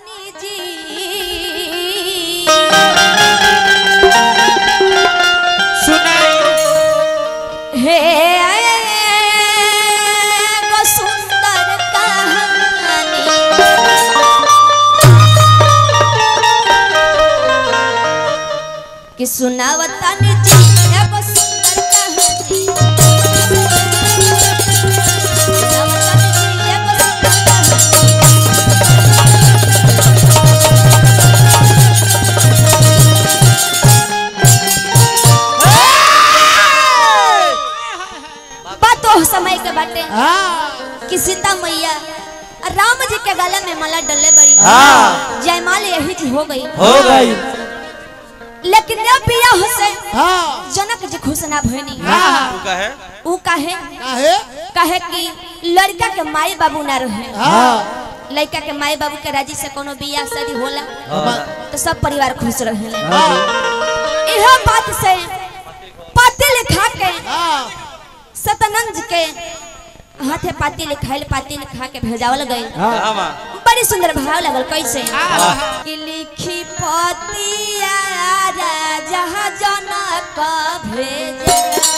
तानी जी सुनाई हे गो सुंदर कहानी कि सुनावतानी जी एगो सुंदर कहानी सुनावतानी जी एगो सुंदर कहानी बात तो समय के बाटे हाँ कि सीता मैया राम जी के गले में माला डले बड़ी हाँ। जयमाल यही जी हो गई हो गई लेकिन जब बियाह से हाँ जनक जी खुश ना भइनी हाँ का है ऊ काहे काहे काहे कि लड़का के माई बाबू ना रहे हाँ लड़का के माई बाबू के राजी से कोनो बियाह शादी होला तो सब परिवार खुश रहे हाँ यह बात से पाती लिखा के हाँ सतनंद के हाथे पाती लिखाइल पाती लिखा के भेजावल गई कहाँ बा बड़ी सुंदर भाव लगल कैसे कि लिखी पतिया राजा जनक भेजे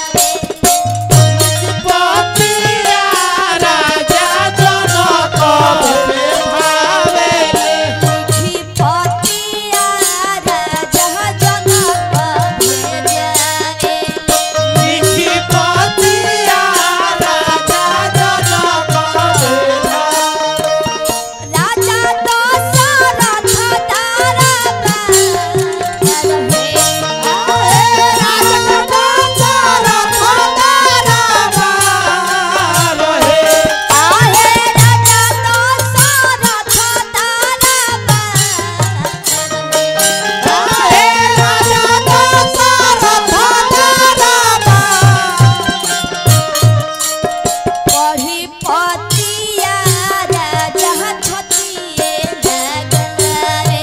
पतिया राजा जनक भावेले लिखी पतिया राजा जनक भेजे लिखी पतिया राजा जनक भावेले राजा दशरथ तारा रहे आहे राजा दशरथ तारा पढ़ी पतिया राजा छतिए नगरे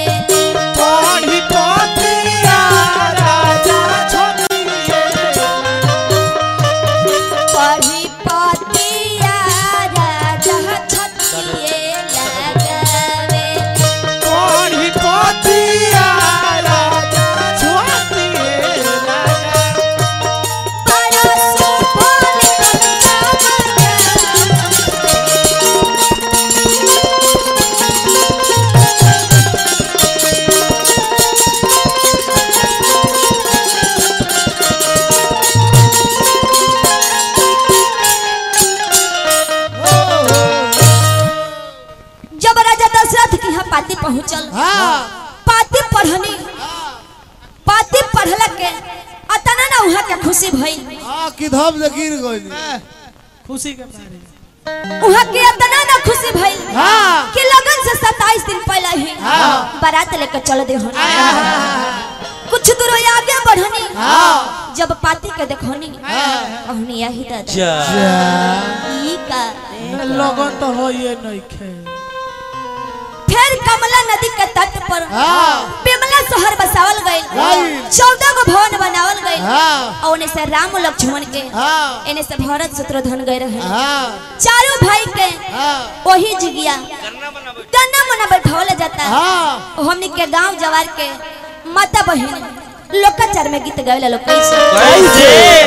पढ़ी पतिया राजा छतिए नगरे परसु बोली कन्या जब राजा दशरथ के यहाँ पाती पहुँचल पाती पढ़नी पाती पढ़ला के अतना ना वहाँ के खुशी भई किधम से गिर गई खुशी के मारे वहाँ के अतना ना खुशी भई हाँ कि लगन से 27 दिन पहले ही हाँ। बारात लेकर चल दे कुछ दूर आगे बढ़नी हाँ जब पाती के देखनी कहनी यही दादा जा ई का लगन तो हो ये नहीं खे फिर कमला नदी के तट पर हाँ बिमला शहर बसावल गई Right. चौदह गो भवन बनावल गई हाँ और उन्हें से राम लक्ष्मण के हाँ इन्हें से भरत शत्रुघ्न गए रहे हाँ चारों भाई के हाँ वही जिगिया करना बना बैठ गन्ना मना बैठावल जाता है हाँ हमनी के गांव जवार के माता बहन लोकाचार में गीत गावेला लोग कैसे कैसे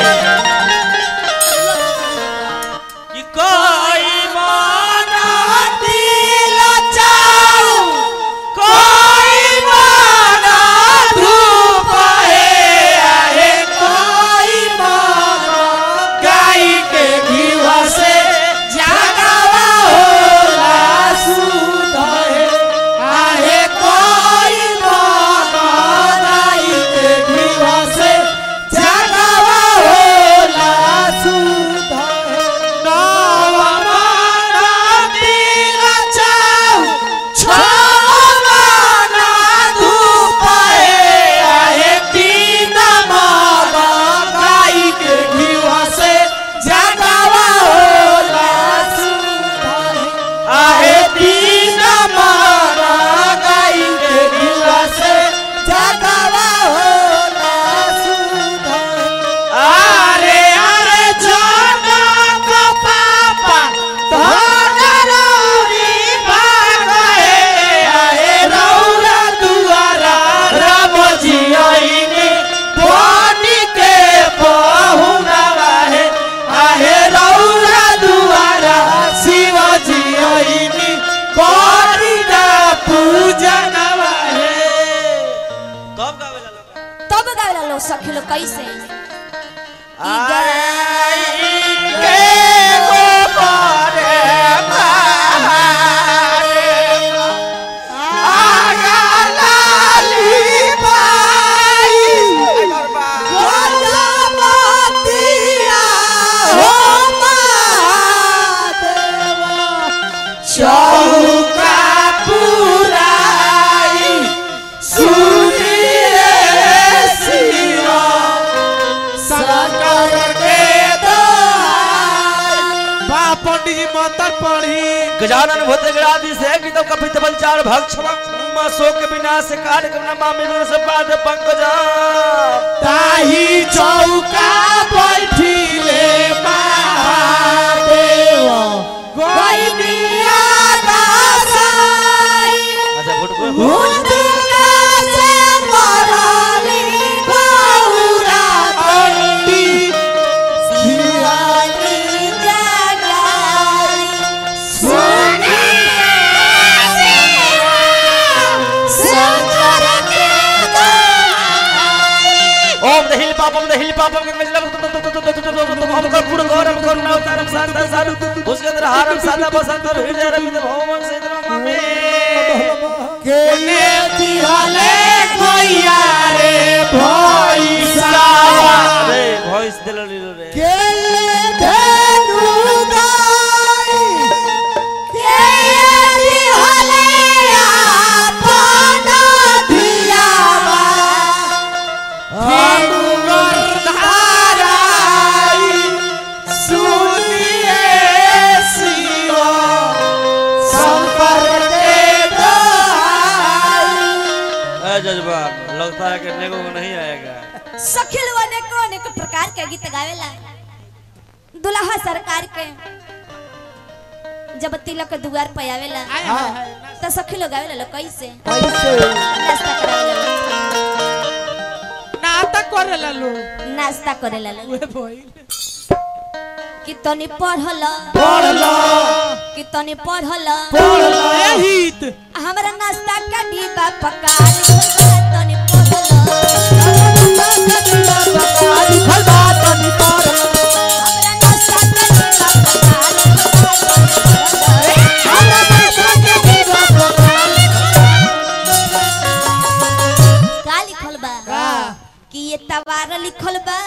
कि कोई माना दिल चाऊ कोई माना धूप है आहे कोई माना गाय के घीवा से जागावा होला सुध है आहे कोई माना गाय के घीवा से जागावा होला लो सखी लो कैसे आई के गोबरे मारे आगा लाली बाई गोजमतिया हो महादेवा चौका पुराई सुनिए शिवा शंकर के बा पंडित जी मंत्र पढ़ी गजानन भूतगणादि से गीतम कपित बलचार भक्ष शोक विनाश कार्य कमना मामिलों से पाद पंकजा ताही चौका बैठिले महादेव गोइनिया दासाई अच्छा भूत को हुंडका से मरली गौरा पंडित शिवाली जगाई शंकर के ओम दहिल पापम दहिल पापम गंगजलम हम कर्पूर गौरम करुणा अवतारम शांता साधु भुजगेंद्र हारम सादा बसंत हृदय रविंद्र भौमन सेन्द्र ममे केने दिहले भैया रे भैसा अरे वॉइस दिल लीलो रे केले धनु गाई केले दिहले आपन धियावा हम गर्धाराई सुनिए शिवा संपर्क के दोहाई ए जज्बा लगता है कि नेगो को नहीं आएगा सखिल अनेको अनेक प्रकार के गीत गावेला दुल्हा सरकार के जब तिलक के दुआर पे आवेला तो सखी लोग आवेला लोग कैसे नाश्ता करावेला लोग। नाटक करेला लोग नाश्ता करेला लोग उहे भइल कि तनी पढ़ल पढ़ला कि तनी पढ़ल पढ़ला एहित हमरा नाश्ता का डिब्बा पका तनी पढ़ल हमरा नाश्ता का डिब्बा पका का लिखल बा कि ये तवार लिखल बा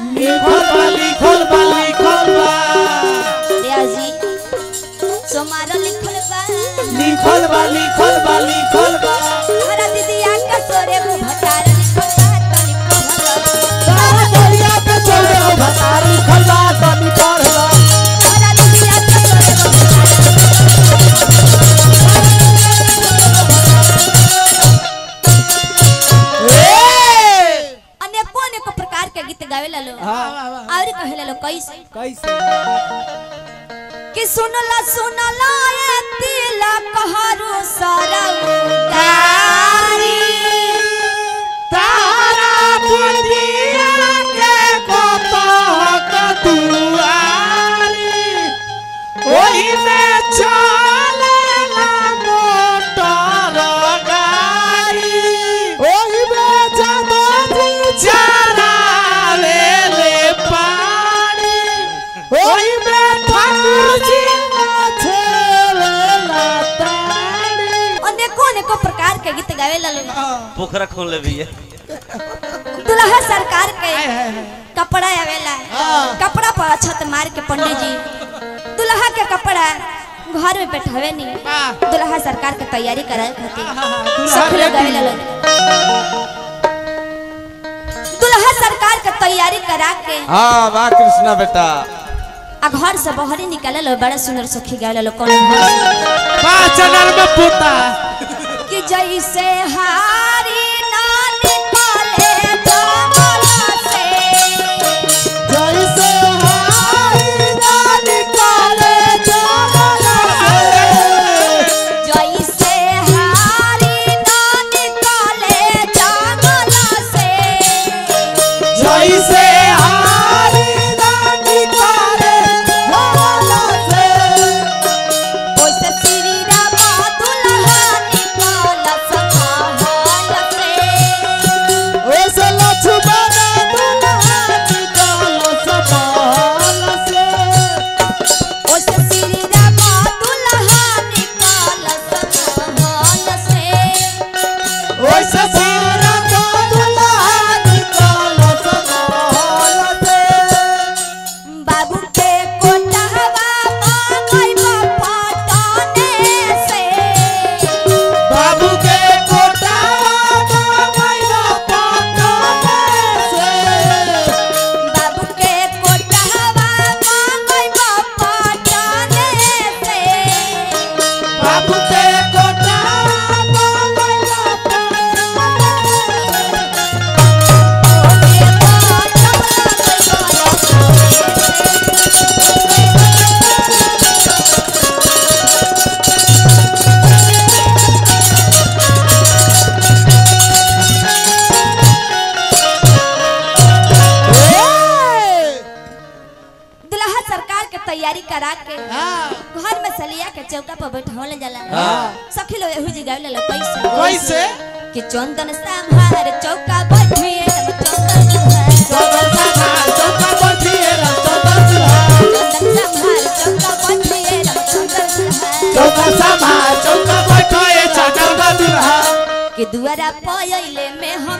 जी सोमार लिखल बा हमरा दीदिया का सोरे गो भटार लिखल बा तनी पढ़ल हमरा दीदिया का सोरे गो भटार अनेको अनेको प्रकार के गीत गावेला लोग और कहेला लोग कैसे कि सुनला सुनला ए तिला कहारू सरउगारी ओही में चलेला मोटर गाड़ी ओही में जमाती चरावे ले पानी ओही में ठाकुर जी नाचेला ताड़ी अनेको अनेको प्रकार के गीत गावेला लोग पोखरा खोल ले भी है दुल्हा सरकार के कपड़ा आवेला कपड़ा पर छत मार के पंडित जी दुल्हा के कपड़ा घर में बैठावे नहीं दुल्हा सरकार के तैयारी कराए खातिर सब लोग आवेला लोग दुल्हा सरकार के तैयारी करा के हाँ वाह कृष्णा बेटा आ घर से बाहर निकाले लो बड़ा सुंदर सखी गावेला लो कौन घर से पाचनर में पुता कि जैसे हारी ना निकाले जंगल से जैसे हारी ना निकाले जंगल से जैसे हारी ना निकाले जंगल से जैसे हारी ना निकाले जंगल से ओसे श्री राम दुल्हा निकाल सखा के हाँ घर में सलिया के चौका पर बैठावल जाला हाँ। सखी लोग एहू जी गावे ला कैसे कैसे कि चंदन संभार चौका बैठिए चंदन संभार चौका बैठिए राम चौका सुहार चंदन संभार चौका बैठिए चंदन संभार चौका संभार चौका बैठिए चौका दुल्हा कि दुआरा पयले में हम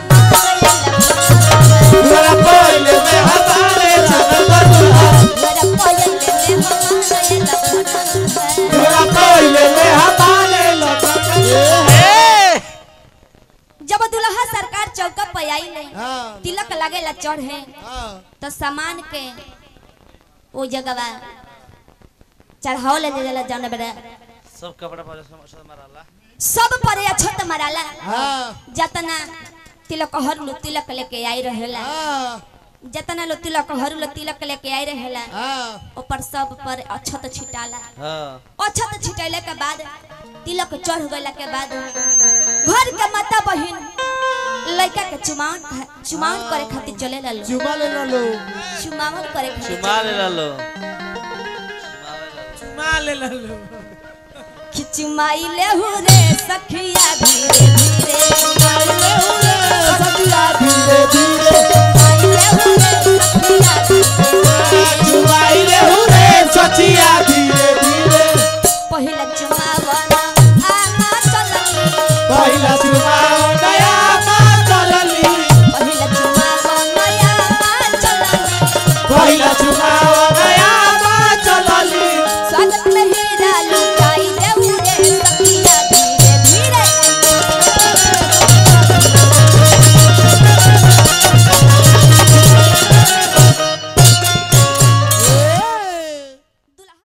दुआरा पहिले में हमारे चौका दुल्हा दुआरा पयले में हम दुआरा पहिले में हमारे लौटा ए जब दुल्हा सरकार चौका पे आई ले हाँ तिलक लगेला चढ़े हाँ तो सामान के वो जगह चढ़ाव ले जाला जाने बेरा सब कपड़ा पर सब मारला सब पर अछत मराला हाँ जतना तिलक हर लो तिलक लेके आई रहेला हाँ जतना लो तिलक हर लो तिलक लेके आई रहेला हाँ ऊपर सब पर अछत छिटाला हां अछत छिटैले के बाद तिलक चढ़ गइला के बाद घर के माता बहिन लड़का के चुमावन चुमावन करे खातिर चले ला लो चुमा ले लो चुमावन करे खातिर चुमा ले लो चुमा ले ला लो खिचुमाई ले हो रे सखिया